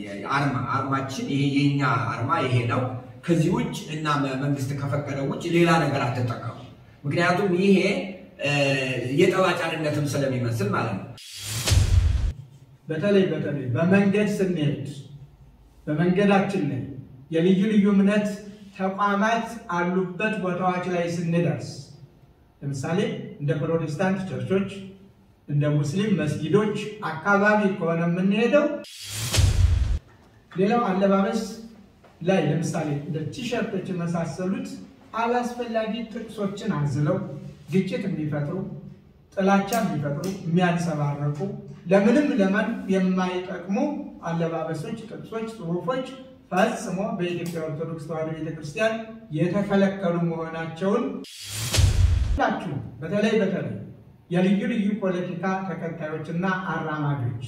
አርማ አርማችን ይሄ የኛ አርማ ይሄ ነው። ከዚህ ውጭ እና መንግስት ከፈቀደ ውጭ ሌላ ነገር አትጠቀሙ። ምክንያቱም ይሄ የጠባጫሪነትም ስለሚመስል ማለት ነው። በተለይ በተለይ በመንገድ ስንሄድ በመንገዳችን ላይ የልዩ ልዩ እምነት ተቋማት አሉበት ቦታዎች ላይ ስንደርስ ለምሳሌ እንደ ፕሮቴስታንት ቸርቾች፣ እንደ ሙስሊም መስጊዶች አካባቢ ከሆነ የምንሄደው ሌላው አለባበስ ላይ ለምሳሌ እንደ ቲሸርቶች የመሳሰሉት አላስፈላጊ ጥቅሶችን አዝለው ግጭት የሚፈጥሩ ጥላቻ የሚፈጥሩ የሚያንጸባረቁ ለምንም ለማን የማይጠቅሙ አለባበሶች፣ ጥቅሶች፣ ጽሑፎች ፈጽሞ በኢትዮጵያ ኦርቶዶክስ ተዋሕዶ ቤተክርስቲያን የተከለከሉ መሆናቸውን ሁላችሁ በተለይ በተለይ የልዩ ልዩ ፖለቲካ ተከታዮችና አራማጆች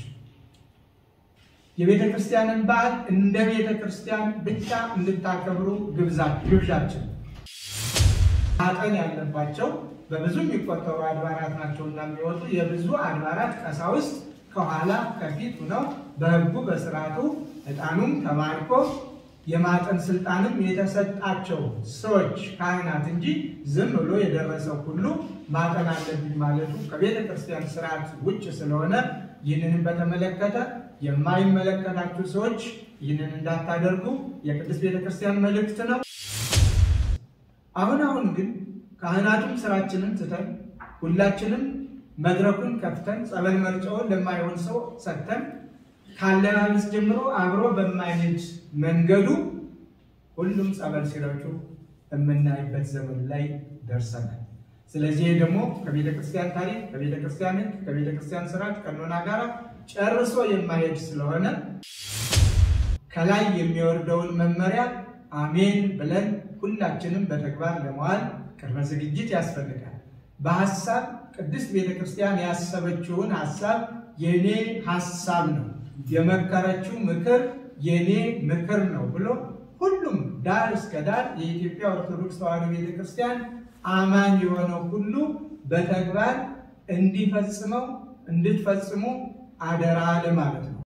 የቤተ ክርስቲያንን በዓል እንደ ቤተ ክርስቲያን ብቻ እንድታከብሩ ግብዣችን። ማጠን ያለባቸው በብዙ የሚቆጠሩ አድባራት ናቸውና የሚወጡ የብዙ አድባራት ቀሳውስት ከኋላ ከፊት ሆነው በሕጉ በስርዓቱ ዕጣኑም ተባርኮ የማጠን ስልጣንም የተሰጣቸው ሰዎች ካህናት እንጂ ዝም ብሎ የደረሰው ሁሉ ማጠን አለብኝ ማለቱ ከቤተ ክርስቲያን ስርዓት ውጭ ስለሆነ ይህንንም በተመለከተ የማይመለከታችሁ ሰዎች ይህንን እንዳታደርጉ የቅድስት ቤተ ክርስቲያን መልእክት ነው። አሁን አሁን ግን ካህናቱም ስራችንን ትተን ሁላችንም መድረኩን ከፍተን ጸበል መርጫውን ለማይሆን ሰው ሰጥተን ካለባበስ ጀምሮ አብሮ በማይሄድ መንገዱ ሁሉም ጸበል ሲረጩ የምናይበት ዘመን ላይ ደርሰናል። ስለዚህ ይህ ደግሞ ከቤተ ክርስቲያን ታሪክ፣ ከቤተ ክርስቲያን ሕግ፣ ከቤተ ክርስቲያን ስርዓት ቀኖና ጋር ጨርሶ የማይሄድ ስለሆነ ከላይ የሚወርደውን መመሪያ አሜን ብለን ሁላችንም በተግባር ለመዋል ቅድመ ዝግጅት ያስፈልጋል። በሀሳብ ቅድስት ቤተ ክርስቲያን ያሰበችውን ሀሳብ የኔ ሀሳብ ነው የመከረችው ምክር የኔ ምክር ነው ብሎ ሁሉም ዳር እስከ ዳር የኢትዮጵያ ኦርቶዶክስ ተዋሕዶ ቤተክርስቲያን አማኝ የሆነው ሁሉ በተግባር እንዲፈጽመው እንድትፈጽሙ አደራ ለማለት ነው።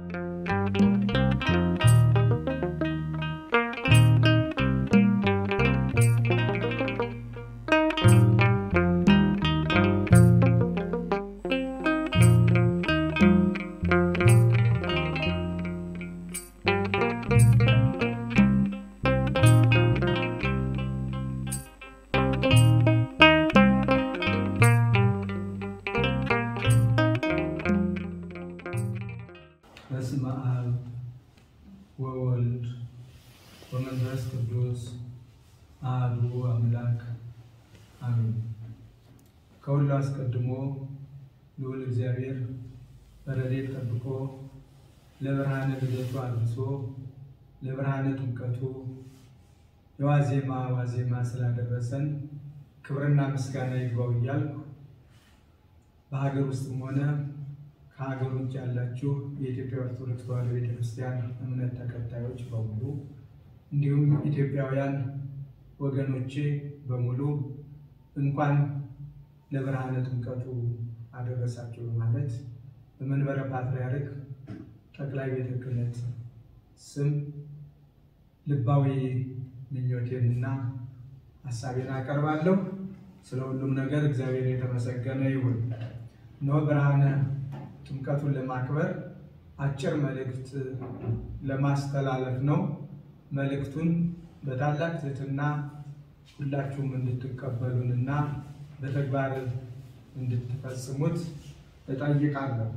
በስመ አብ ወወልድ ወመንፈስ ቅዱስ አሐዱ አምላክ አሜን። ከሁሉ አስቀድሞ ልዑል እግዚአብሔር በረድኤት ጠብቆ ለብርሃነ ልደቱ አድርሶ ለብርሃነ ጥምቀቱ የዋዜማ ዋዜማ ስላደረሰን ክብርና ምስጋና ይግባው እያልኩ በሀገር ውስጥም ሆነ ከሀገር ውጭ ያላችሁ የኢትዮጵያ ኦርቶዶክስ ተዋሕዶ ቤተክርስቲያን እምነት ተከታዮች በሙሉ እንዲሁም ኢትዮጵያውያን ወገኖቼ በሙሉ እንኳን ለብርሃነ ጥምቀቱ አደረሳችሁ በማለት በመንበረ ፓትርያርክ ጠቅላይ ቤተ ክህነት ስም ልባዊ ምኞቴንና ሀሳቤን አቀርባለሁ። ስለ ሁሉም ነገር እግዚአብሔር የተመሰገነ ይሁን። እነሆ ብርሃነ ጥምቀቱን ለማክበር አጭር መልእክት ለማስተላለፍ ነው። መልእክቱን በታላቅ ትህትና ሁላችሁም እንድትቀበሉንና በተግባር እንድትፈጽሙት እጠይቃለሁ።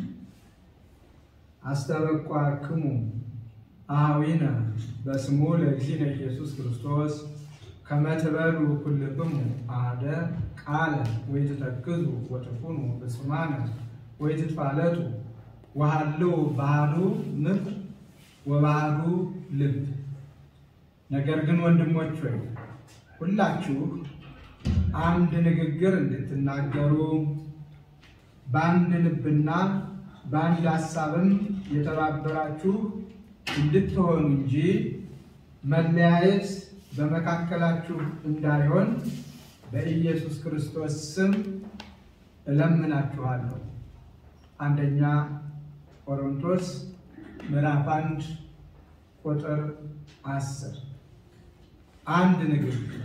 አስተበቋክሙ አኀዊነ በስሙ ለእግዚእነ ኢየሱስ ክርስቶስ ከመ ትበሉ ኩልክሙ አሐደ ቃለ ወይትተክዙ ወትኩኑ ፍጹማነ ወይትትፋለጡ ወሃልው ባህሉ ምክር ወባህሉ ልብ። ነገር ግን ወንድሞች ሆይ ሁላችሁ አንድ ንግግር እንድትናገሩ በአንድ ልብና በአንድ ሀሳብም የተባበራችሁ እንድትሆኑ እንጂ መለያየት በመካከላችሁ እንዳይሆን በኢየሱስ ክርስቶስ ስም እለምናችኋለሁ። አንደኛ ቆሮንቶስ ምዕራፍ አንድ ቁጥር አስር አንድ ንግግር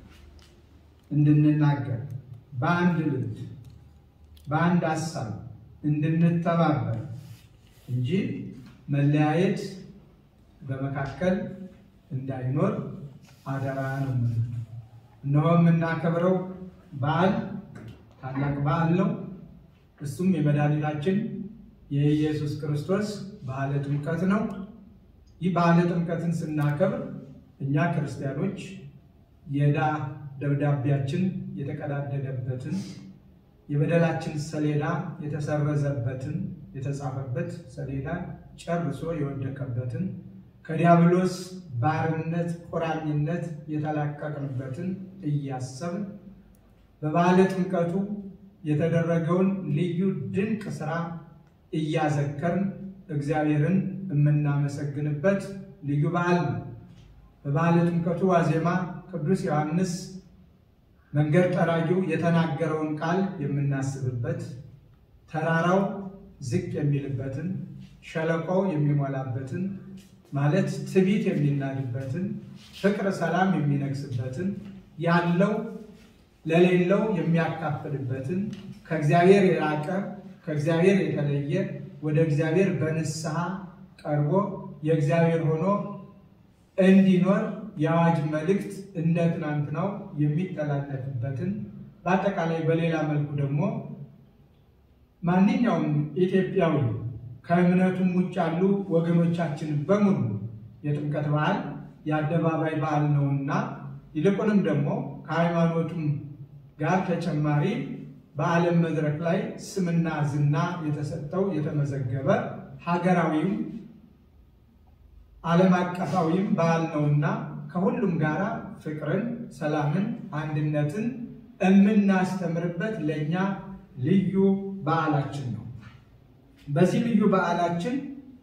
እንድንናገር በአንድ ልብ በአንድ ሀሳብ እንድንተባበር እንጂ መለያየት በመካከል እንዳይኖር አደራ ነው። እነሆ የምናከብረው በዓል ታላቅ በዓል ነው። እሱም የመድኃኒታችን የኢየሱስ ክርስቶስ በዓለ ጥምቀት ነው። ይህ በዓለ ጥምቀትን ስናከብር እኛ ክርስቲያኖች የዕዳ ደብዳቤያችን የተቀዳደደበትን የበደላችን ሰሌዳ የተሰረዘበትን የተጻፈበት ሰሌዳ ጨርሶ የወደቀበትን ከዲያብሎስ ባርነት ቁራኝነት የተላቀቅንበትን እያሰብን በበዓለ ጥምቀቱ የተደረገውን ልዩ ድንቅ ስራ እያዘከርን እግዚአብሔርን የምናመሰግንበት ልዩ በዓል ነው። በበዓለ ጥምቀቱ ዋዜማ ቅዱስ ዮሐንስ መንገድ ጠራጊው የተናገረውን ቃል የምናስብበት፣ ተራራው ዝቅ የሚልበትን፣ ሸለቆው የሚሞላበትን ማለት ትዕቢት የሚናድበትን፣ ፍቅር ሰላም የሚነግስበትን፣ ያለው ለሌለው የሚያካፍልበትን፣ ከእግዚአብሔር የራቀ ከእግዚአብሔር የተለየ ወደ እግዚአብሔር በንስሐ ቀርቦ የእግዚአብሔር ሆኖ እንዲኖር የአዋጅ መልእክት እንደ ትናንትናው የሚተላለፍበትን በአጠቃላይ በሌላ መልኩ ደግሞ ማንኛውም ኢትዮጵያዊ ከእምነቱም ውጭ ያሉ ወገኖቻችን በሙሉ የጥምቀት በዓል የአደባባይ በዓል ነውና ይልቁንም ደግሞ ከሃይማኖቱም ጋር ተጨማሪ በዓለም መድረክ ላይ ስምና ዝና የተሰጠው የተመዘገበ ሀገራዊም ዓለም አቀፋዊም በዓል ነውና ከሁሉም ጋር ፍቅርን፣ ሰላምን፣ አንድነትን የምናስተምርበት ለእኛ ልዩ በዓላችን ነው። በዚህ ልዩ በዓላችን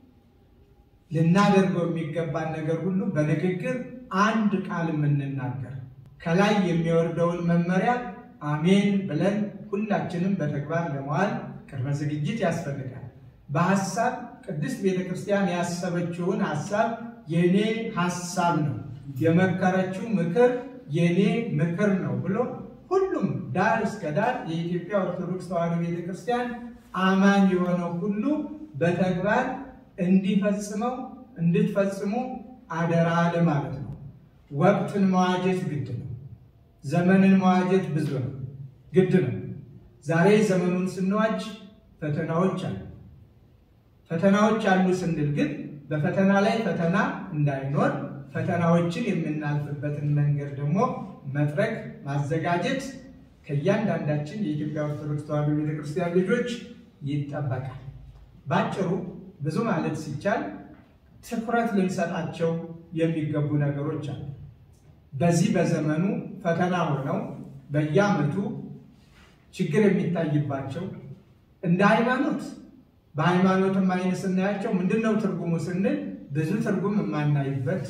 ልናደርገው የሚገባን ነገር ሁሉ በንግግር አንድ ቃል የምንናገር ከላይ የሚወርደውን መመሪያ አሜን ብለን ሁላችንም በተግባር ለመዋል ቅድመ ዝግጅት ያስፈልጋል። በሀሳብ ቅድስት ቤተ ክርስቲያን ያሰበችውን ሀሳብ የኔ ሀሳብ ነው፣ የመከረችው ምክር የኔ ምክር ነው ብሎ ሁሉም ዳር እስከ ዳር የኢትዮጵያ ኦርቶዶክስ ተዋሕዶ ቤተ ክርስቲያን አማኝ የሆነው ሁሉ በተግባር እንዲፈጽመው እንድትፈጽሙ አደራ ለማለት ነው። ወቅትን መዋጀት ግድ ነው። ዘመንን መዋጀት ብዙ ነው፣ ግድ ነው። ዛሬ ዘመኑን ስንዋጅ ፈተናዎች አሉ። ፈተናዎች አሉ ስንል ግን በፈተና ላይ ፈተና እንዳይኖር ፈተናዎችን የምናልፍበትን መንገድ ደግሞ መጥረግ ማዘጋጀት ከእያንዳንዳችን የኢትዮጵያ ኦርቶዶክስ ተዋሕዶ ቤተክርስቲያን ልጆች ይጠበቃል። ባጭሩ ብዙ ማለት ሲቻል ትኩረት ልንሰጣቸው የሚገቡ ነገሮች አሉ። በዚህ በዘመኑ ፈተና ሆነው በየዓመቱ ችግር የሚታይባቸው እንደ ሃይማኖት በሃይማኖትም አይን ስናያቸው ምንድን ነው ትርጉሙ ስንል ብዙ ትርጉም የማናይበት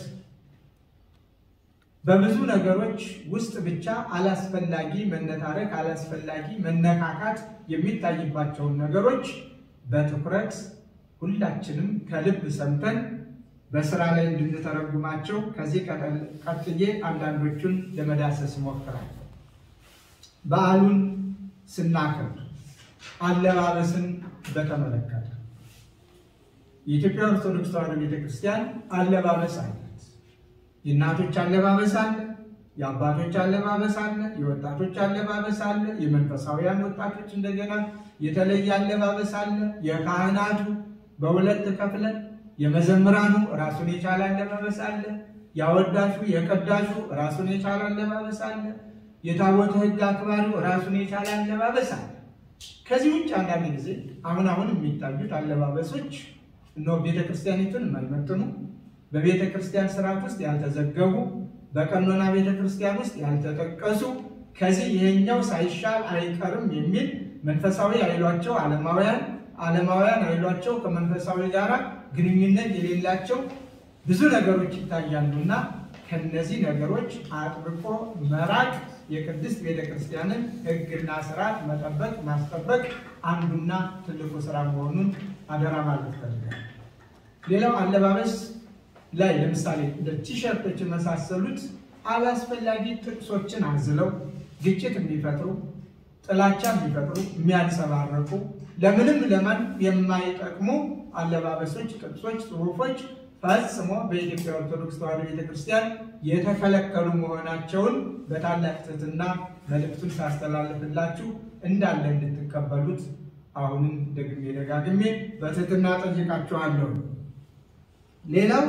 በብዙ ነገሮች ውስጥ ብቻ አላስፈላጊ መነታረክ፣ አላስፈላጊ መነካካት የሚታይባቸውን ነገሮች በትኩረት ሁላችንም ከልብ ሰምተን በስራ ላይ እንድንተረጉማቸው ከዚህ ቀጥዬ አንዳንዶቹን ለመዳሰስ እሞክራለሁ። በዓሉን ስናከብር አለባበስን በተመለከተ የኢትዮጵያ ኦርቶዶክስ ተዋሕዶ ቤተክርስቲያን አለባበስ አላት። የእናቶች አለባበስ አለ፣ የአባቶች አለባበስ አለ፣ የወጣቶች አለባበስ አለ፣ የመንፈሳውያን ወጣቶች እንደገና የተለየ አለባበስ አለ። የካህናቱ በሁለት ከፍለን የመዘምራኑ ራሱን የቻለ አለባበስ አለ። ያወዳሹ የቀዳሹ ራሱን የቻለ አለባበስ አለ። የታቦተ ሕግ አክባሪው ራሱን የቻለ አለባበስ አለ። ከዚህ ውጭ አንዳንድ ጊዜ አሁን አሁን የሚታዩት አለባበሶች እነሆ ቤተ ክርስቲያኒቱን የማይመጥኑ በቤተ ክርስቲያን ስርዓት ውስጥ ያልተዘገቡ በቀኖና ቤተ ክርስቲያን ውስጥ ያልተጠቀሱ ከዚህ ይሄኛው ሳይሻል አይቀርም የሚል መንፈሳዊ አይሏቸው ዓለማውያን ዓለማውያን አይሏቸው ከመንፈሳዊ ጋር ግንኙነት የሌላቸው ብዙ ነገሮች ይታያሉና ከነዚህ ነገሮች አጥብቆ መራቅ የቅድስት ቤተ ክርስቲያንን ሕግና ስርዓት መጠበቅ ማስጠበቅ አንዱና ትልቁ ስራ መሆኑን አደራ ማለት ፈልጋል። ሌላው አለባበስ ላይ ለምሳሌ እንደ ቲሸርቶች የመሳሰሉት አላስፈላጊ ጥቅሶችን አዝለው ግጭት የሚፈጥሩ ጥላቻ የሚፈጥሩ የሚያንጸባረቁ ለምንም ለማን የማይጠቅሙ አለባበሶች፣ ጥቅሶች፣ ጽሑፎች ፈጽሞ በኢትዮጵያ ኦርቶዶክስ ተዋሕዶ ቤተክርስቲያን የተከለከሉ መሆናቸውን በታላቅ ትሕትና መልእክቱን ሳስተላልፍላችሁ እንዳለ እንድትቀበሉት አሁንም ደግሜ ደጋግሜ በትሕትና ጠይቃችኋለሁ። ሌላው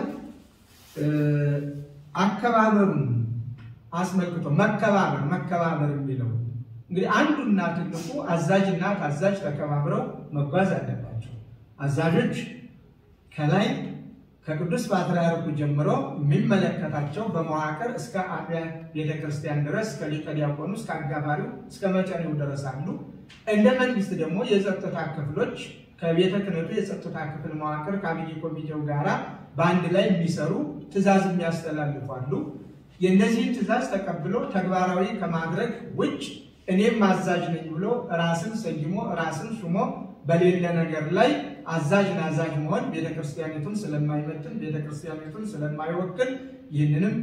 አከባበሩን አስመልክቶ መከባበር መከባበር የሚለው እንግዲህ አንዱና ትልቁ አዛዥና ታዛዥ ተከባብረው መጓዝ አለባቸው። አዛዦች ከላይ ከቅዱስ ፓትርያርኩ ጀምሮ የሚመለከታቸው በመዋቅር እስከ አብያ ቤተክርስቲያን ድረስ ከሊቀ ዲያቆኑ እስከ አጋፋሪው እስከ መጨሬው ድረስ አሉ። እንደ መንግስት ደግሞ የጸጥታ ክፍሎች ከቤተ ክህነቱ የጸጥታ ክፍል መዋቅር ከአብይ ኮሚቴው ጋራ በአንድ ላይ የሚሰሩ ትእዛዝ የሚያስተላልፉ አሉ። የእነዚህን ትእዛዝ ተቀብሎ ተግባራዊ ከማድረግ ውጭ እኔም አዛዥ ነኝ ብሎ ራስን ሰይሞ ራስን ሹሞ በሌለ ነገር ላይ አዛዥ ናዛዥ መሆን ቤተክርስቲያኒቱን ስለማይመጥን ቤተክርስቲያኒቱን ስለማይወክል ይህንንም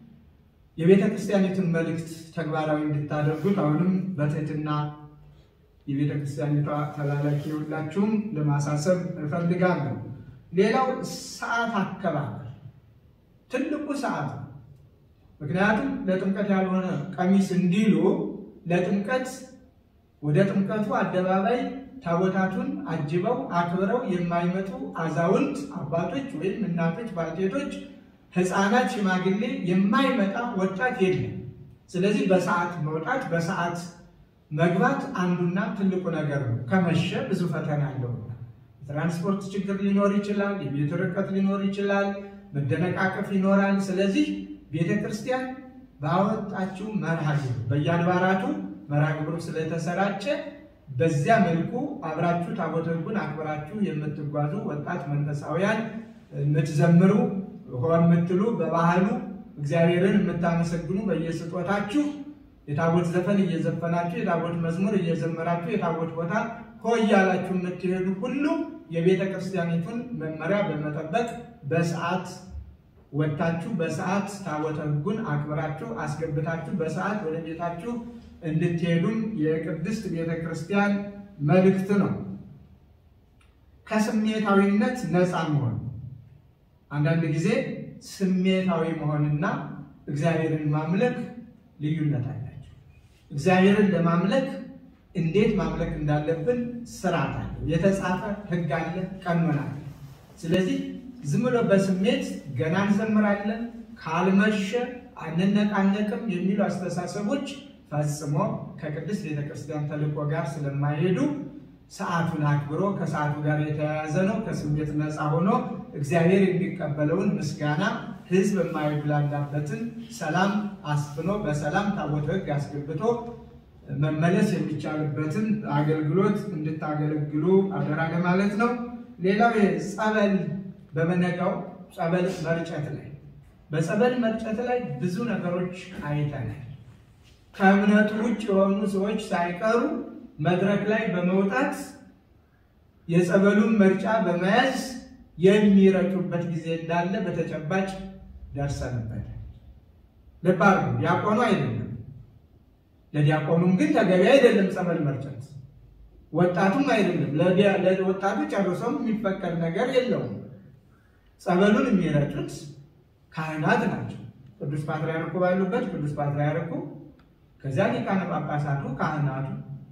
የቤተክርስቲያኒቱን መልእክት ተግባራዊ እንድታደርጉት አሁንም በትህትና የቤተክርስቲያኒቷ ተላላኪ ሁላችሁም ለማሳሰብ እፈልጋለሁ። ሌላው ሰዓት አከባበር ትልቁ ሰዓት ነው። ምክንያቱም ለጥምቀት ያልሆነ ቀሚስ እንዲሉ ለጥምቀት ወደ ጥምቀቱ አደባባይ ታቦታቱን አጅበው አክብረው የማይመጡ አዛውንት አባቶች ወይም እናቶች፣ ባልቴቶች፣ ሕፃናት፣ ሽማግሌ የማይመጣ ወጣት የለም። ስለዚህ በሰዓት መውጣት በሰዓት መግባት አንዱና ትልቁ ነገር ነው። ከመሸ ብዙ ፈተና አለው። የትራንስፖርት ችግር ሊኖር ይችላል። የቤት ርቀት ሊኖር ይችላል። መደነቃቀፍ ይኖራል። ስለዚህ ቤተ ክርስቲያን ባወጣችው መርሃ ግብር በየአድባራቱ መርሃ ግብሩ ስለተሰራጨ በዚያ መልኩ አብራችሁ ታቦተ ሕጉን አክብራችሁ የምትጓዙ ወጣት መንፈሳውያን የምትዘምሩ ሆ የምትሉ በባህሉ እግዚአብሔርን የምታመሰግኑ በየስጦታችሁ የታቦት ዘፈን እየዘፈናችሁ የታቦት መዝሙር እየዘመራችሁ የታቦት ቦታ ሆ እያላችሁ የምትሄዱ ሁሉ የቤተ ክርስቲያኒቱን መመሪያ በመጠበቅ በሰዓት ወጥታችሁ በሰዓት ታቦተ ሕጉን አክብራችሁ አስገብታችሁ በሰዓት ወደ ቤታችሁ እንድትሄዱም የቅድስት ቤተ ክርስቲያን መልእክት ነው። ከስሜታዊነት ነፃ መሆን አንዳንድ ጊዜ ስሜታዊ መሆንና እግዚአብሔርን ማምለክ ልዩነት አላቸው። እግዚአብሔርን ለማምለክ እንዴት ማምለክ እንዳለብን ስርዓት አለ፣ የተጻፈ ሕግ አለ፣ ቀኖና አለ። ስለዚህ ዝም ብሎ በስሜት ገና እንዘምራለን ካልመሸ አንነቃነቅም የሚሉ አስተሳሰቦች ፈጽሞ ከቅድስት ቤተክርስቲያን ተልእኮ ጋር ስለማይሄዱ ሰዓቱን አክብሮ ከሰዓቱ ጋር የተያያዘ ነው። ከስሜት ነፃ ሆኖ እግዚአብሔር የሚቀበለውን ምስጋና ሕዝብ የማይጉላላበትን ሰላም አስፍኖ በሰላም ታቦተ ሕግ አስገብቶ መመለስ የሚቻልበትን አገልግሎት እንድታገለግሉ አደራ ለማለት ነው። ሌላው ጸበል በመነጋው ጸበል መርጨት ላይ በጸበል መርጨት ላይ ብዙ ነገሮች አይተናል። ከእምነቱ ውጭ የሆኑ ሰዎች ሳይቀሩ መድረክ ላይ በመውጣት የጸበሉን መርጫ በመያዝ የሚረጩበት ጊዜ እንዳለ በተጨባጭ ደርሰንበታል። ልብ አድርጉ፣ ዲያቆኑ አይደለም። ለዲያቆኑም ግን ተገቢ አይደለም ጸበል መርጨት፣ ወጣቱም አይደለም። ለወጣቱ ጨርሶም የሚፈቀድ ነገር የለውም። ጸበሉን የሚረጩት ካህናት ናቸው። ቅዱስ ፓትርያርኩ ባሉበት ቅዱስ ፓትርያርኩ ከዚያ ሊቃነ ጳጳሳቱ ካህናቱ፣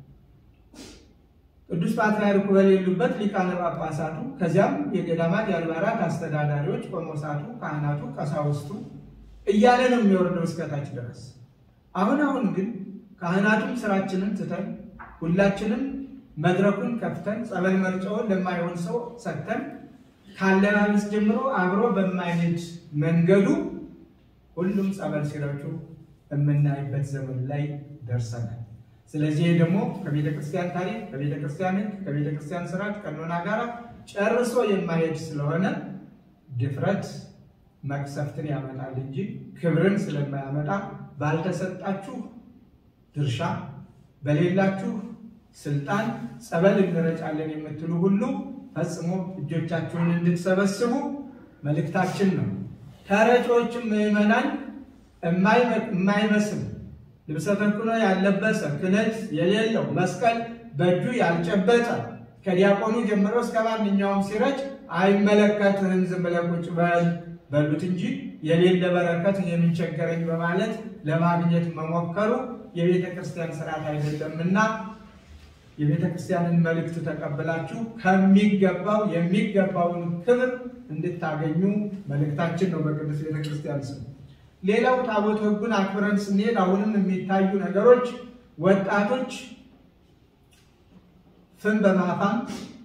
ቅዱስ ፓትርያርኩ በሌሉበት ሊቃነ ጳጳሳቱ፣ ከዚያም የገዳማት የአድባራት አስተዳዳሪዎች፣ ቆሞሳቱ፣ ካህናቱ፣ ቀሳውስቱ እያለ ነው የሚወርደው እስከታች ድረስ። አሁን አሁን ግን ካህናቱም ስራችንን ትተን ሁላችንም መድረኩን ከፍተን ጸበል መርጫውን ለማይሆን ሰው ሰጥተን ካለባበስ ጀምሮ አብሮ በማይሄድ መንገዱ ሁሉም ጸበል ሲረጩ የምናይበት ዘመን ላይ ደርሰናል። ስለዚህ ደግሞ ከቤተ ክርስቲያን ታሪክ፣ ከቤተ ክርስቲያን ሕግ፣ ከቤተ ክርስቲያን ስርዓት ቀኖና ጋር ጨርሶ የማይሄድ ስለሆነ ድፍረት መቅሰፍትን ያመጣል እንጂ ክብርን ስለማያመጣ ባልተሰጣችሁ ድርሻ በሌላችሁ ስልጣን ጸበል እንረጫለን የምትሉ ሁሉ ፈጽሞ እጆቻችሁን እንድትሰበስቡ መልእክታችን ነው። ተረጮችም ምዕመናን የማይመስል ልብሰ ተክህኖ ያልለበሰ ክህነት የሌለው መስቀል በእጁ ያልጨበጠ ከዲያቆኑ ጀምሮ እስከ ማንኛውም ሲረጭ አይመለከትህም፣ ዝም ብለህ ቁጭ በል በሉት እንጂ የሌለ በረከት የሚቸገረኝ በማለት ለማግኘት መሞከሩ የቤተ ክርስቲያን ስርዓት አይደለምና የቤተ ክርስቲያንን መልእክት ተቀብላችሁ ከሚገባው የሚገባውን ክብር እንድታገኙ መልእክታችን ነው በቅዱስ ቤተ ክርስቲያን ስም። ሌላው ታቦተ ሕጉን አክብረን ስንሄድ አሁንም የሚታዩ ነገሮች ወጣቶች ፍም በማፋም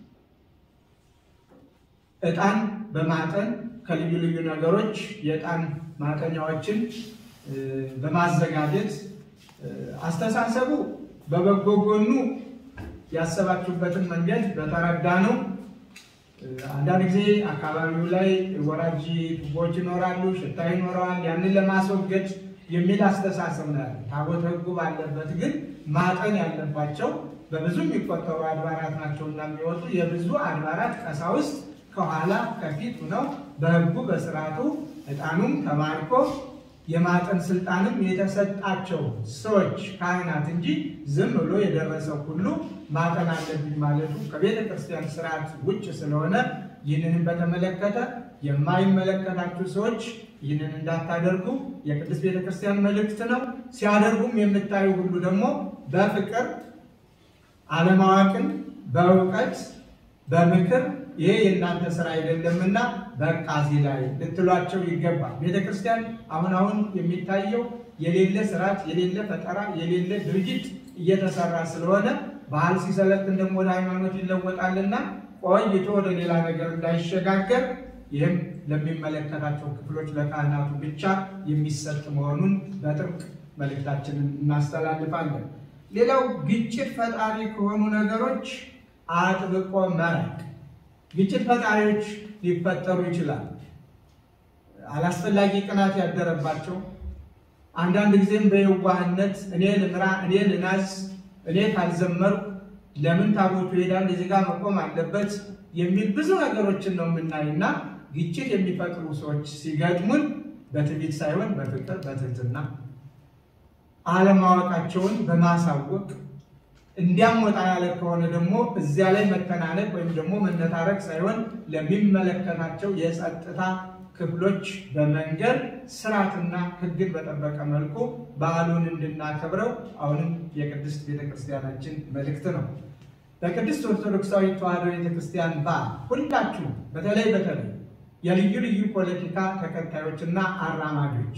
ዕጣን በማጠን ከልዩ ልዩ ነገሮች የዕጣን ማጠኛዎችን በማዘጋጀት አስተሳሰቡ በበጎ ጎኑ ያሰባችሁበትን መንገድ በተረዳ ነው። አንዳንድ ጊዜ አካባቢው ላይ ወራጅ ቱቦች ይኖራሉ፣ ሽታ ይኖረዋል። ያንን ለማስወገድ የሚል አስተሳሰብ ነው ያለ። ታቦተ ሕጉ ባለበት ግን ማጠን ያለባቸው በብዙ የሚቆጠሩ አድባራት ናቸውና የሚወጡ የብዙ አድባራት ቀሳውስት ከኋላ ከፊት ሆነው በሕጉ በስርዓቱ ዕጣኑም ተባርኮ የማጠን ስልጣንም የተሰጣቸው ሰዎች ካህናት እንጂ ዝም ብሎ የደረሰው ሁሉ ማጠን አለብኝ ማለቱ ከቤተ ክርስቲያን ስርዓት ውጭ ስለሆነ ይህንንም በተመለከተ የማይመለከታችሁ ሰዎች ይህንን እንዳታደርጉ የቅድስት ቤተ ክርስቲያን መልእክት ነው። ሲያደርጉም የምታዩ ሁሉ ደግሞ በፍቅር አለማወቅን በእውቀት በምክር ይሄ የእናንተ ስራ አይደለምና በቃ እዚህ ላይ ልትሏቸው ይገባል። ቤተ ክርስቲያን አሁን አሁን የሚታየው የሌለ ስርዓት፣ የሌለ ፈጠራ፣ የሌለ ድርጊት እየተሰራ ስለሆነ ባህል ሲሰለጥን ደግሞ ወደ ሃይማኖት ይለወጣልና ቆይቶ ወደ ሌላ ነገር እንዳይሸጋገር ይህም ለሚመለከታቸው ክፍሎች ለካህናቱ ብቻ የሚሰጥ መሆኑን በጥብቅ መልእክታችንን እናስተላልፋለን። ሌላው ግጭት ፈጣሪ ከሆኑ ነገሮች አጥብቆ መራቅ። ግጭት ፈጣሪዎች ሊፈጠሩ ይችላል። አላስፈላጊ ቅናት ያደረባቸው አንዳንድ ጊዜም በየዋህነት እኔ ልምራ፣ እኔ ልናዝ፣ እኔ ካልዘመርኩ ለምን ታቦቱ ይሄዳል እዚህ ጋር መቆም አለበት የሚል ብዙ ነገሮችን ነው የምናይና ግጭት የሚፈጥሩ ሰዎች ሲገጥሙን በትዕቢት ሳይሆን በፍቅር በትህትና አለማወቃቸውን በማሳወቅ እንዲያም ወጣ ያለ ከሆነ ደግሞ እዚያ ላይ መተናነቅ ወይም ደግሞ መነታረቅ ሳይሆን ለሚመለከታቸው የጸጥታ ክፍሎች በመንገድ ስርዓትና ሕግን በጠበቀ መልኩ በዓሉን እንድናከብረው አሁንም የቅድስት ቤተክርስቲያናችን መልእክት ነው። በቅድስት ኦርቶዶክሳዊ ተዋሕዶ ቤተክርስቲያን በዓል ሁላችሁ በተለይ በተለይ የልዩ ልዩ ፖለቲካ ተከታዮችና አራማጆች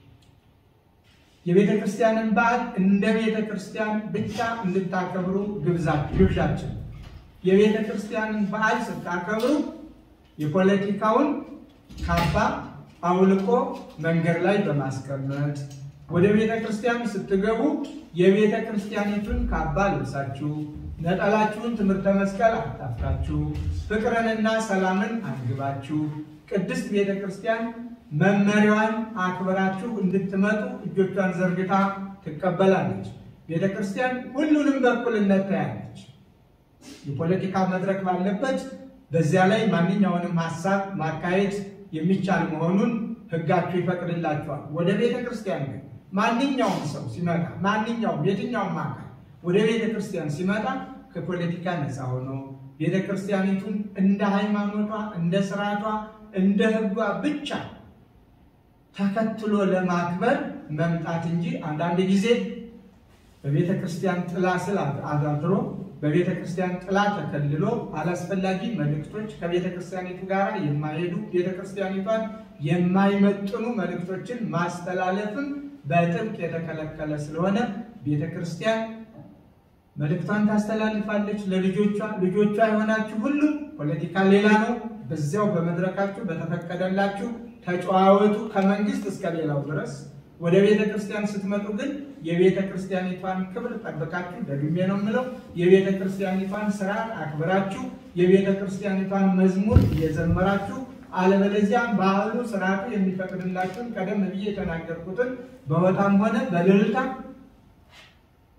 የቤተ ክርስቲያንን በዓል እንደ ቤተ ክርስቲያን ብቻ እንድታከብሩ ግብዣችን። የቤተ ክርስቲያንን በዓል ስታከብሩ የፖለቲካውን ካባ አውልቆ መንገድ ላይ በማስቀመጥ ወደ ቤተ ክርስቲያን ስትገቡ የቤተ ክርስቲያኒቱን ካባ ልብሳችሁ ነጠላችሁን ትምህርተ መስቀል አታፍታችሁ ፍቅርንና ሰላምን አንግባችሁ ቅድስት ቤተ ክርስቲያን መመሪያዋን አክብራችሁ እንድትመጡ እጆቿን ዘርግታ ትቀበላለች። ቤተ ክርስቲያን ሁሉንም በእኩልነት ታያለች። የፖለቲካ መድረክ ባለበት በዚያ ላይ ማንኛውንም ሀሳብ ማካሄድ የሚቻል መሆኑን ሕጋችሁ ይፈቅድላችኋል። ወደ ቤተ ክርስቲያን ግን ማንኛውም ሰው ሲመጣ ማንኛውም የትኛውም አካል ወደ ቤተ ክርስቲያን ሲመጣ ከፖለቲካ ነፃ ሆኖ ቤተ ክርስቲያኒቱን እንደ ሃይማኖቷ፣ እንደ ስርዓቷ፣ እንደ ሕጓ ብቻ ተከትሎ ለማክበር መምጣት እንጂ አንዳንድ ጊዜ በቤተ ክርስቲያን ጥላ ስር አድሮ በቤተ ክርስቲያን ጥላ ተከልሎ አላስፈላጊ መልእክቶች ከቤተ ክርስቲያኒቱ ጋር የማይሄዱ ቤተ ክርስቲያኒቷን የማይመጥኑ መልእክቶችን ማስተላለፍም በጥብቅ የተከለከለ ስለሆነ ቤተ ክርስቲያን መልእክቷን ታስተላልፋለች ለልጆቿ። ልጆቿ የሆናችሁ ሁሉ ፖለቲካ ሌላ ነው። በዚያው በመድረካችሁ በተፈቀደላችሁ ተጨዋወቱ ከመንግስት እስከ ሌላው ድረስ። ወደ ቤተ ክርስቲያን ስትመጡ ግን የቤተ ክርስቲያኒቷን ክብር ጠብቃችሁ፣ ደግሜ ነው የምለው፣ የቤተ ክርስቲያኒቷን ስርዓት አክብራችሁ፣ የቤተ ክርስቲያኒቷን መዝሙር እየዘመራችሁ አለበለዚያም ባህሉ ስርዓቱ የሚፈቅድላችሁን ቀደም ብዬ የተናገርኩትን በወጣም ሆነ በልልታ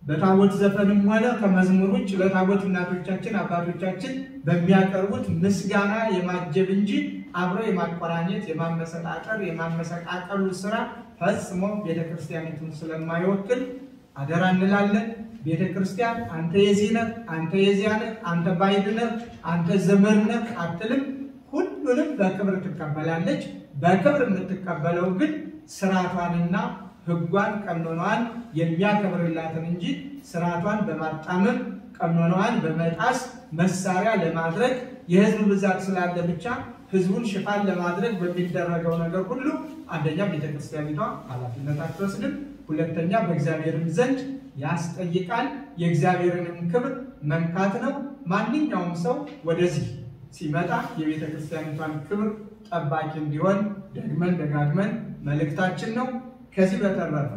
በታቦት ዘፈንም ሆነ ከመዝሙር ውጭ ለታቦት እናቶቻችን አባቶቻችን በሚያቀርቡት ምስጋና የማጀብ እንጂ አብሮ የማቆራኘት የማመሰጣጠር የማመሰቃቀሉ ስራ ፈጽሞ ቤተክርስቲያኒቱን ስለማይወክል አደራ እንላለን። ቤተክርስቲያን አንተ የዚህ ነህ፣ አንተ የዚያ ነህ፣ አንተ ባዕድ ነህ፣ አንተ ዘመድ ነህ አትልም። ሁሉንም በክብር ትቀበላለች። በክብር የምትቀበለው ግን ስርዓቷንና ሕጓን ቀኖናዋን የሚያከብርላትን እንጂ ስርዓቷን በማጣመም ቀኖናዋን በመጣስ መሳሪያ ለማድረግ የህዝብ ብዛት ስላለ ብቻ ህዝቡን ሽፋን ለማድረግ በሚደረገው ነገር ሁሉ አንደኛ ቤተክርስቲያኒቷ ኃላፊነት አትወስድም፣ ሁለተኛ በእግዚአብሔርም ዘንድ ያስጠይቃል። የእግዚአብሔርንም ክብር መንካት ነው። ማንኛውም ሰው ወደዚህ ሲመጣ የቤተ ክርስቲያኒቷን ክብር ጠባቂ እንዲሆን ደግመን ደጋግመን መልእክታችን ነው። ከዚህ በተረፈ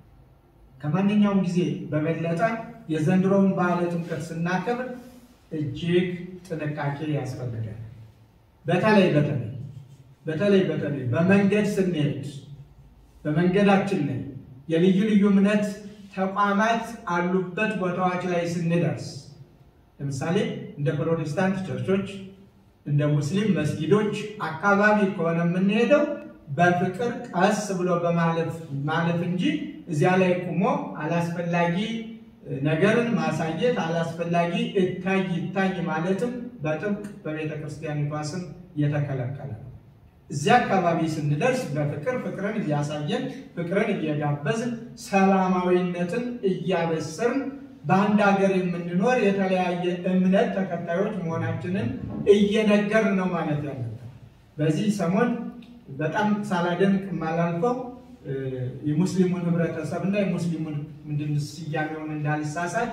ከማንኛውም ጊዜ በበለጠ የዘንድሮውን በዓለ ጥምቀት ስናከብር እጅግ ጥንቃቄ ያስፈልጋል። በተለይ በተለይ በተለይ በተለይ በመንገድ ስንሄድ በመንገዳችን ላይ የልዩ ልዩ እምነት ተቋማት አሉበት ቦታዎች ላይ ስንደርስ ለምሳሌ እንደ ፕሮቴስታንት ቸርቾች እንደ ሙስሊም መስጊዶች አካባቢ ከሆነ የምንሄደው በፍቅር ቀስ ብሎ በማለፍ ማለፍ እንጂ እዚያ ላይ ቁሞ አላስፈላጊ ነገርን ማሳየት አላስፈላጊ እታይ ይታይ ማለትም በጥብቅ በቤተ ክርስቲያኒቷ ስም እየተከለከለ ነው። እዚያ አካባቢ ስንደርስ በፍቅር ፍቅርን እያሳየን ፍቅርን እየጋበዝን ሰላማዊነትን እያበሰርን በአንድ ሀገር የምንኖር የተለያየ እምነት ተከታዮች መሆናችንን እየነገርን ነው ማለት ያለብን። በዚህ ሰሞን በጣም ሳላደንቅ የማላልፈው የሙስሊሙን ህብረተሰብና የሙስሊሙን ምንድን ስያሜውን እንዳልሳሳት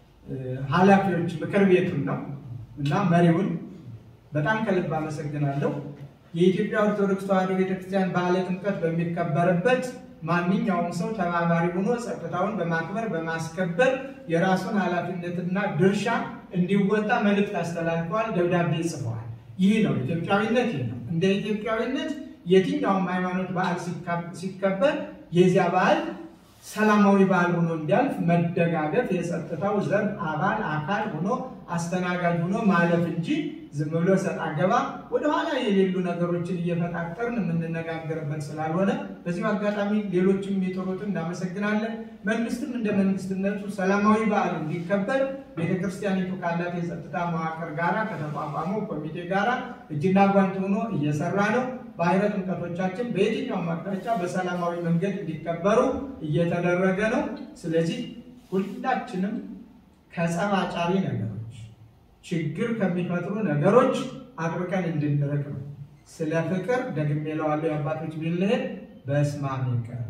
ኃላፊዎች ምክር ቤቱን ነው እና መሪውን በጣም ከልብ አመሰግናለሁ። የኢትዮጵያ ኦርቶዶክስ ተዋሕዶ ቤተክርስቲያን በዓለ ጥምቀት በሚከበርበት ማንኛውም ሰው ተባባሪ ሆኖ ጸጥታውን በማክበር በማስከበር የራሱን ኃላፊነትና ድርሻ እንዲወጣ መልእክት አስተላልፈዋል፣ ደብዳቤ ጽፈዋል። ይህ ነው ኢትዮጵያዊነት። ይህ ነው እንደ ኢትዮጵያዊነት የትኛውም ሃይማኖት በዓል ሲከበር የዚያ በዓል ሰላማዊ በዓል ሆኖ እንዲያልፍ መደጋገፍ የጸጥታው ዘብ አባል አካል ሆኖ አስተናጋጅ ሆኖ ማለፍ እንጂ ዝም ብሎ ሰጥ አገባ ወደኋላ የሌሉ ነገሮችን እየፈጣጠርን የምንነጋገርበት ስላልሆነ በዚሁ አጋጣሚ ሌሎችም የሚጥሩትን እናመሰግናለን። መንግስትም እንደ መንግስትነቱ ሰላማዊ በዓል እንዲከበር ቤተክርስቲያኒቱ ካላት የጸጥታ መዋቅር ጋራ ከተቋቋመው ኮሚቴ ጋራ እጅና ጓንት ሆኖ እየሰራ ነው። ባህረ ጥምቀቶቻችን በየትኛውም አቅጣጫ በሰላማዊ መንገድ እንዲከበሩ እየተደረገ ነው። ስለዚህ ሁላችንም ከጸብ አጫሪ ነገሮች፣ ችግር ከሚፈጥሩ ነገሮች አጥብቀን እንድንርቅ ነው። ስለ ፍቅር ደግሜ እለዋለሁ የአባቶች ቢልሄድ በስማም ይቀር።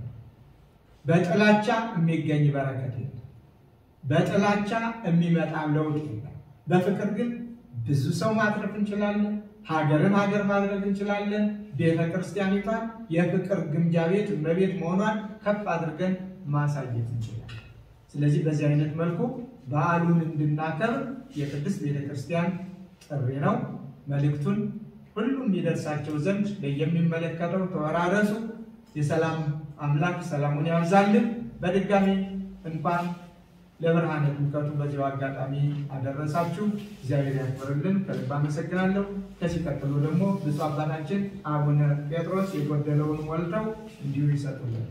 በጥላቻ የሚገኝ በረከት የለም። በጥላቻ የሚመጣ ለውጥ የለም። በፍቅር ግን ብዙ ሰው ማትረፍ እንችላለን። ሀገርን ሀገር ማድረግ እንችላለን። ቤተ ክርስቲያኒቷን የፍቅር ግምጃ ቤት እመቤት መሆኗን ከፍ አድርገን ማሳየት እንችላለን። ስለዚህ በዚህ አይነት መልኩ በዓሉን እንድናከብር የቅድስት ቤተ ክርስቲያን ጥሪ ነው። መልእክቱን ሁሉም ይደርሳቸው ዘንድ ለየሚመለከተው ተወራረሱ። የሰላም አምላክ ሰላሙን ያብዛልን። በድጋሚ እንኳን ለብርሃነ ጥምቀቱ በዚያው አጋጣሚ አደረሳችሁ። እግዚአብሔር ያክብርልን። ከልብ አመሰግናለሁ። ከዚህ ቀጥሎ ደግሞ ብፁዕ አባታችን አቡነ ጴጥሮስ የጎደለውን ሞልተው እንዲሁ ይሰጡልን።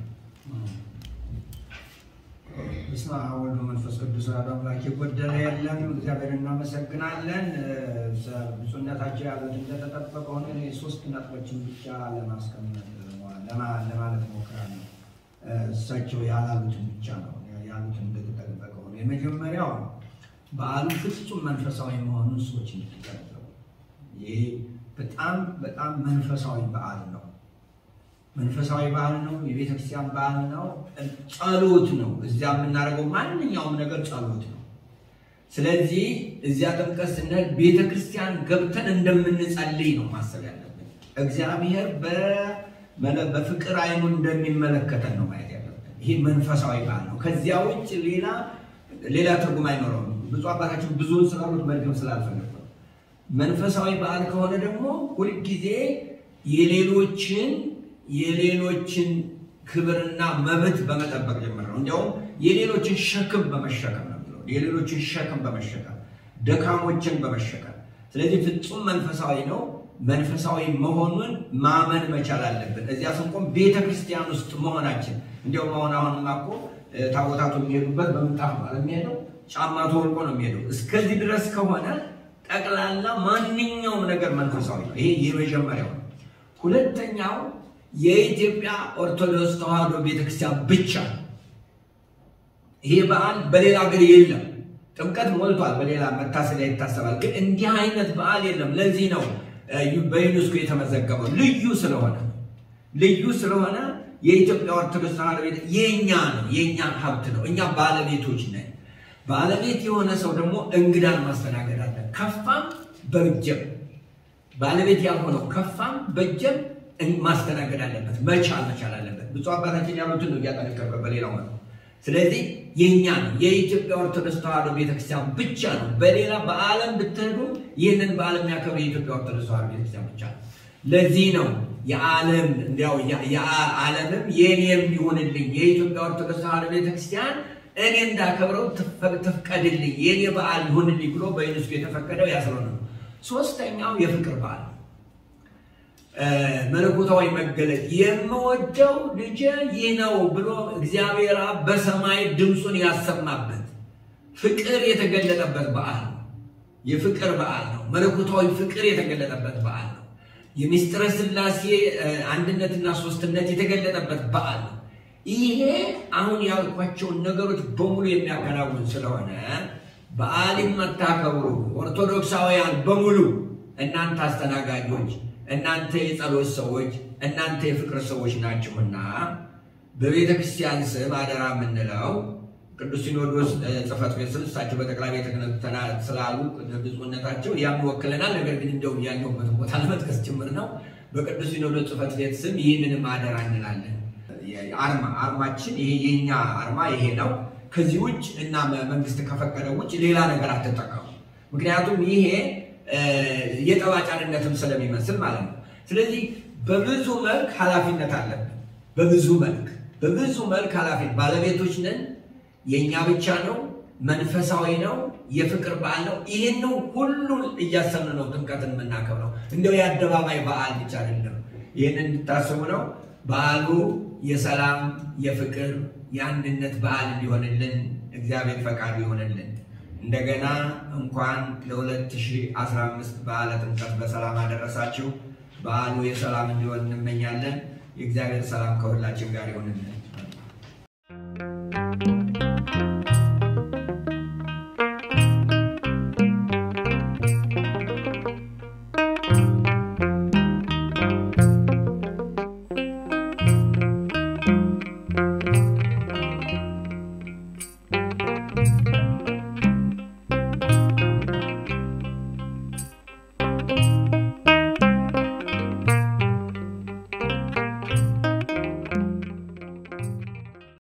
በስመ አብ ወወልድ ወመንፈስ ቅዱስ አሐዱ አምላክ። የጎደለ የለም። እግዚአብሔር እናመሰግናለን። ብፁዕነታቸው ያሉት እንደተጠበቀ ሆነ እኔ ሶስት ነጥቦችን ብቻ ለማስቀመጥ ለማለት ሞክራለሁ። እሳቸው ያላሉትን ብቻ ነው ያሉትን እንደተጠበቀ ሆነ። የመጀመሪያው በዓሉ ፍጹም መንፈሳዊ መሆኑን ሰዎች እንዲገነዘቡ። ይህ በጣም በጣም መንፈሳዊ በዓል ነው። መንፈሳዊ በዓል ነው። የቤተክርስቲያን በዓል ነው። ጸሎት ነው። እዚያ የምናደርገው ማንኛውም ነገር ጸሎት ነው። ስለዚህ እዚያ ጥምቀት ስንሄድ ቤተክርስቲያን ገብተን እንደምንጸልይ ነው ማሰብ ያለብን። እግዚአብሔር በፍቅር አይኑ እንደሚመለከተን ነው ማየት ያለብን። ይህ መንፈሳዊ በዓል ነው። ከዚያ ውጭ ሌላ ሌላ ትርጉም አይኖረውም። ብዙ አባታችን ብዙውን ስላሉት መድገም ስላልፈለጉ መንፈሳዊ በዓል ከሆነ ደግሞ ሁልጊዜ የሌሎችን የሌሎችን ክብርና መብት በመጠበቅ ጭምር ነው። እንዲያውም የሌሎችን ሸክም በመሸከም ነው የሚለው የሌሎችን ሸክም በመሸከም ደካሞችን በመሸከም ስለዚህ ፍጹም መንፈሳዊ ነው። መንፈሳዊ መሆኑን ማመን መቻል አለብን። እዚያ ስንቆም ቤተ ክርስቲያን ውስጥ መሆናችን እንዲያውም አሁን አሁንማ እኮ ታቦታቱ የሚሄዱበት በምንጣፍ ነው የሚሄደው፣ ጫማ ተወልቆ ነው የሚሄደው። እስከዚህ ድረስ ከሆነ ጠቅላላ ማንኛውም ነገር መንፈሳዊ ነው። ይሄ የመጀመሪያው ነው። ሁለተኛው የኢትዮጵያ ኦርቶዶክስ ተዋሕዶ ቤተክርስቲያን ብቻ ነው። ይሄ በዓል በሌላ ሀገር የለም። ጥምቀት ሞልቷል፣ በሌላ መታሰቢያ ይታሰባል። ግን እንዲህ አይነት በዓል የለም። ለዚህ ነው በዩኔስኮ የተመዘገበው ልዩ ስለሆነ ልዩ ስለሆነ የኢትዮጵያ ኦርቶዶክስ ተዋሕዶ ቤተ የኛ ነው፣ የኛ ሀብት ነው። እኛ ባለቤቶች ነን። ባለቤት የሆነ ሰው ደግሞ እንግዳን ማስተናገድ አለ። ከፋም በጀም ባለቤት ያልሆነው ከፋም በጀም ማስተናገድ አለበት፣ መቻል መቻል አለበት። ብፁዕ አባታችን ያሉትን ነው እያጠነከረ በሌላው ነው። ስለዚህ የኛ ነው የኢትዮጵያ ኦርቶዶክስ ተዋሕዶ ቤተክርስቲያን ብቻ ነው። በሌላ በዓለም ብትሄዱ ይህንን በዓል የሚያከብር የኢትዮጵያ ኦርቶዶክስ ተዋሕዶ ቤተክርስቲያን ብቻ ነው። ለዚህ ነው የዓለም እንዲያው የዓለምም የኔም ይሁንልኝ የኢትዮጵያ ኦርቶዶክስ ተዋሕዶ ቤተክርስቲያን እኔ እንዳከብረው ትፍቀድልኝ የኔ በዓል ይሁንልኝ ብሎ በዩኔስኮ የተፈቀደው ያስረ ነው። ሶስተኛው የፍቅር በዓል መለኮታዊ መገለጥ የምወደው ልጄ ይህ ነው ብሎ እግዚአብሔር አብ በሰማይ ድምፁን ያሰማበት ፍቅር የተገለጠበት በዓል ነው። የፍቅር በዓል ነው። መለኮታዊ ፍቅር የተገለጠበት በዓል ነው። የሚስጥረ ሥላሴ አንድነትና ሶስትነት የተገለጠበት በዓል ነው። ይሄ አሁን ያልኳቸውን ነገሮች በሙሉ የሚያከናውን ስለሆነ በዓል የማታከብሩ ኦርቶዶክሳውያን በሙሉ እናንተ አስተናጋጆች እናንተ የጸሎት ሰዎች እናንተ የፍቅር ሰዎች ናችሁና በቤተ ክርስቲያን ስም አደራ የምንለው ቅዱስ ሲኖዶስ ጽሕፈት ቤት ስም እሳቸው በጠቅላይ ቤተ ክህነት ስላሉ ብፁዕነታቸው ያም ይወክለናል። ነገር ግን እንደው ያለሁበትን ቦታ ለመጥቀስ ጭምር ነው። በቅዱስ ሲኖዶስ ጽሕፈት ቤት ስም ይህንንም አደራ እንላለን። አርማ አርማችን ይሄ የኛ አርማ ይሄ ነው። ከዚህ ውጭ እና መንግስት ከፈቀደው ውጭ ሌላ ነገር አትጠቀሙ። ምክንያቱም ይሄ የጠባጫንነትም ስለሚመስል ማለት ነው። ስለዚህ በብዙ መልክ ኃላፊነት አለብን። በብዙ መልክ በብዙ መልክ ኃላፊነት ባለቤቶች ነን። የእኛ ብቻ ነው። መንፈሳዊ ነው። የፍቅር በዓል ነው። ይህን ሁሉን እያሰብን ነው ጥምቀትን የምናከብረው። እንደው የአደባባይ በዓል ብቻ አይደለም። ይህንን እንድታስቡ ነው። በዓሉ የሰላም የፍቅር የአንድነት በዓል እንዲሆንልን እግዚአብሔር ፈቃዱ ይሆንልን። እንደገና እንኳን ለ2015 በዓለ ጥምቀት በሰላም አደረሳችሁ። በዓሉ የሰላም እንዲሆን እንመኛለን። የእግዚአብሔር ሰላም ከሁላችን ጋር ይሆንልን።